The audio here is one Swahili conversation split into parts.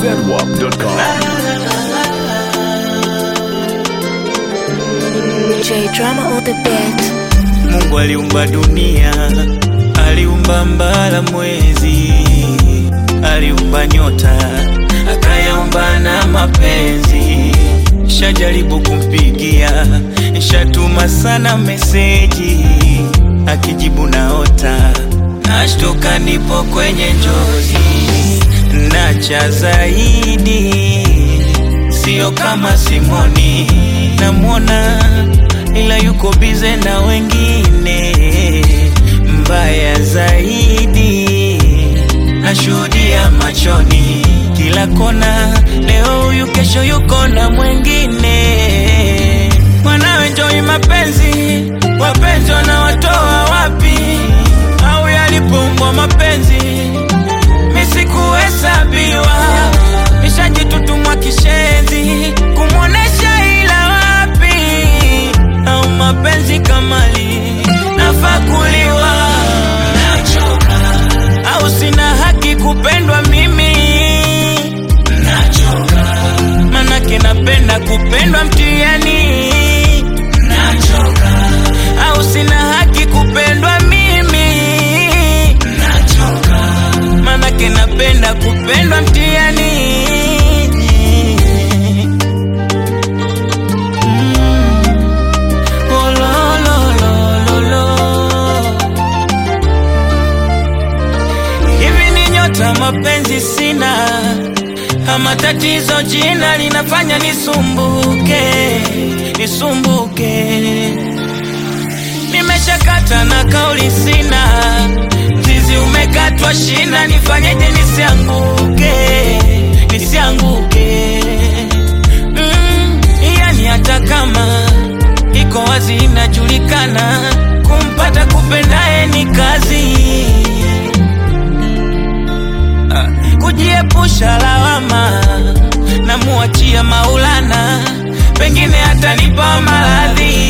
zedwap.com. J drama on the beat. Mungu aliumba dunia, aliumba mbala mwezi, aliumba nyota, akayaumba na mapenzi. Shajaribu kumpigia, shatuma sana meseji, akijibu naota, nashtuka nipo kwenye njozi, na cha zaidi sio kama Simoni, namwona ila yuko bize na wengine. Mbaya zaidi nashuhudia machoni, kila kona, leo huyu, kesho yuko na mwengine. Mwanawe njoi mapenzi, wapenzi wanawatoa wapi? Au yalipoumbwa mapenzi misikuhesabiwa nishajitutumwa kishenzi kumwonesha ila wapi au mapenzi kamali nafakuliwa nachoka au sina haki kupendwa mimi nachoka manake napenda kupendwa mtiani nachoka au sina haki kupendwa mimi nachoka manake napenda kupendwa mtiani Mm. Oh, lo, lo, lo, lo, lo. hivi ni nyota mapenzi sina ama tatizo jina linafanya nisumbuke nisumbuke nimeshakata na kauli sina mzizi umekatwa shina nifanyeje nisianguke nisianguke mm, yani hata kama iko wazi inajulikana kumpata kupendaye ni kazi Ah, kujiepusha lawama na muachia maulana pengine atanipa maradhi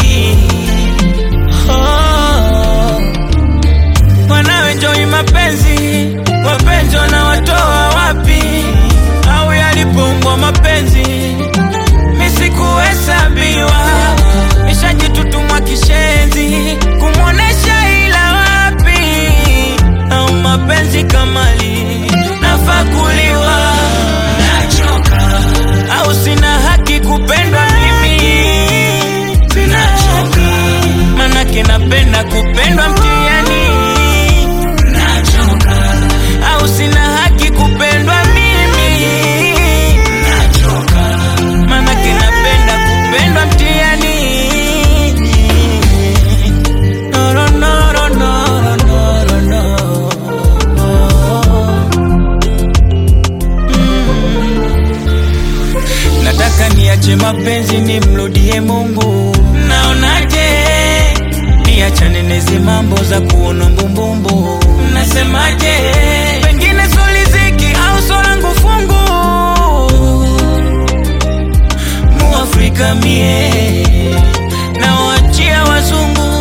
oh. Wanawe njoi mapenzi, wapenzi wanawatoa wapi? Au yalipoumbwa mapenzi misikuhesabiwa, nishajitutumwa kishenzi kumwonesha ila wapi? Au mapenzi kamali nafakuliwa, nachoka au sina haki kupendwa mimi, nachoka manake napenda kupendwa mtiani nachoka au sina haki kupendwa mimi nachoka manake napenda kupendwa mtiani Noro, noro, noro, noro, noro. nataka niache mapenzi nimrudie Mungu. Naonaje niachane nezi mambo za kuona mbumbumbu? Mnasemaje? Pengine soliziki au solangu fungu muafrika mie nawachia wazungu